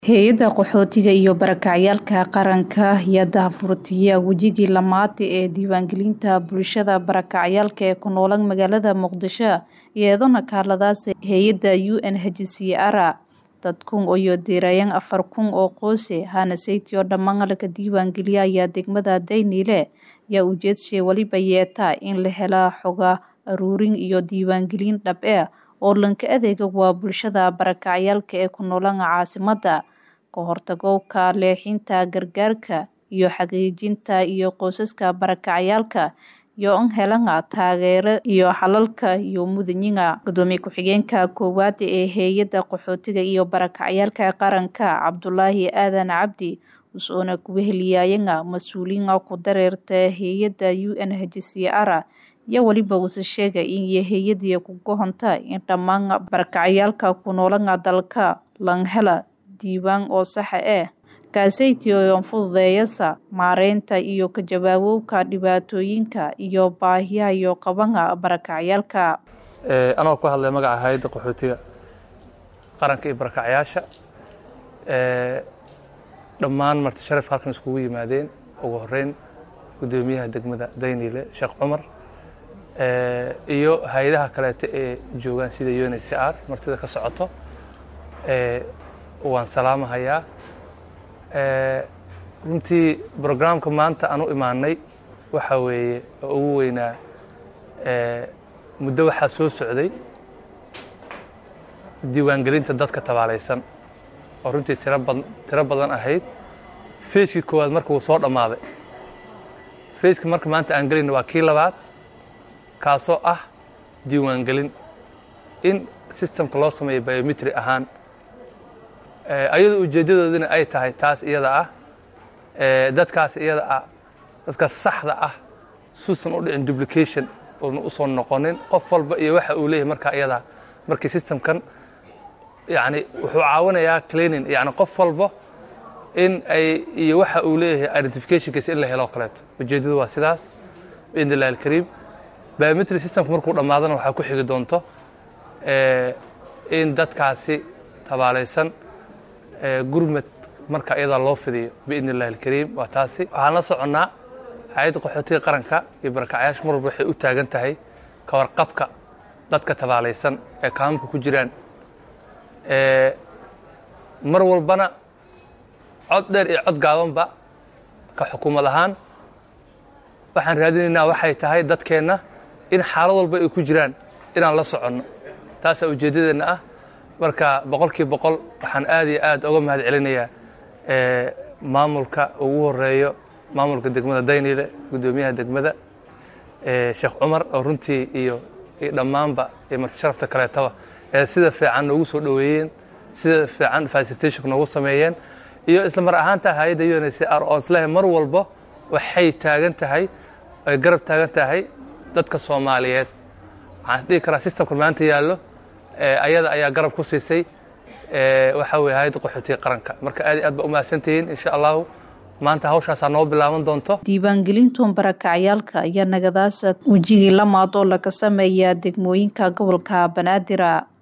Hay'adda Qaxootiga iyo Barakacayaasha Qaranka ayaa daahfurtay wejigii labaad ee diiwaangelinta bulshada barakacayaasha ee ku nool magaalada Muqdisho iyadoo kaaladaas hay'adda UNHCR dad kun iyo diirayaan afar kun oo qoys hana saytio dhammaan la diiwaangeliyay ayaa degmada Daynile ayaa ujeedashay waliba yeeta in la helo xog ururin iyo diiwaangelin dhab ah oo lanka adeega waa bulshada barakacayaasha ee ku nool caasimadda ka hortagga leexinta gargaarka iyo xaqiijinta iyo qoysaska barakacayaasha iyo in helaan taageero iyo xalalka iyo mudaniga gudoomiye ku-xigeenka koowaad ee hay'adda qaxootiga iyo barakacayaasha qaranka Cabdulaahi Aadan Cabdi wuxuuna ku weheliyayna mas-uuliyiin ku dareerta hay'adda UNHCR iyo waliba uu sheegay in hay'addu ku go'onta in dhammaan barakacayaasha ku nool dalka laga helo diiwaan oo sax ah kaasaytio fududeeyasa maareynta iyo ka jawaabowga dhibaatooyinka iyo baahiyaha iyo qabana barakacayaasha anoo ku hadlay magaca hay'adda qaxootiga qaranka iyo barakacayaasha dhammaan marti sharaf halkan iskugu yimaadeen ugu horeyn gudoomiyaha degmada Daynile Sheekh Cumar iyo hay'adaha kaleeta ee joogaan sida UNHCR martida ka socoto waan salaamahayaa runtii brograamka maanta aan u imaanay waxa weeye oo ugu weynaa muddo waxaa soo socday diiwaangelinta dadka tabaalaysan oo runtii tira bad tiro badan ahayd fayskii koowaad marka uu soo dhammaaday fayska marka maanta aan gelayna waa kii labaad kaasoo ah diiwaangelin in systemka loo sameeyo biometri ahaan ayadoo ujeeddadoodina ay tahay taas iyada ah dadkaas iyada ah dadkaas saxda ah suusan u dhicin duplication uuna u soo noqonin qof walba iyo waxa uu leeyahay markaa iyada markii systemkan yani wuxuu caawinayaa cleaning yani qof walba in ay iyo waxa uu leeyahay identificationkiisa in la helo kaleeto ujeeddadu waa sidaas biidn illahi alkariim biometry systemka markuu dhammaadana waxaa ku xigi doonto in dadkaasi tabaalaysan gurmad marka iyadaa loo fidiyo biidn illahi alkariim waa taasi waxaan la soconnaa hay-adda qaxootiga qaranka iyo barakacayaasha mar walba waxay u taagan tahay ka warqabka dadka tabaalaysan ee kaamamka ku jiraan mar walbana cod dheer iyo cod gaabanba ka xukuumad ahaan waxaan raadinaynaa waxay tahay dadkeenna in xaalad walba ay ku jiraan inaan la soconno taasaa ujeeddadeenna ah marka boqolkii boqol waxaan aad iyo aad uga mahad celinayaa maamulka ugu horeeyo maamulka degmada daynile guddoomiyaha degmada sheekh cumar oo runtii iyo dhammaanba iyo marti sharafta kaleetaba ee sida fiican noogu soo dhoweeyeen sida fiican facilitation noogu sameeyeen iyo isla mar ahaanta hay-adda UNHCR oo islahay mar walba waxay taagan tahay ay garab taagan tahay dadka Soomaaliyeed waxaan dhihi karaa systemka maanta yaallo ayada ayaa garab ku siisay waxa weeye hay'adda qaxootiga qaranka marka aad iyo aad ba u mahadsantihiin insha allahu maanta hawshaasaa noo bilaaban doonto diiwaangelintu barakacayaasha ayaa nagadaas wejigii lamaad oo laga sameeyaa degmooyinka gobolka banaadir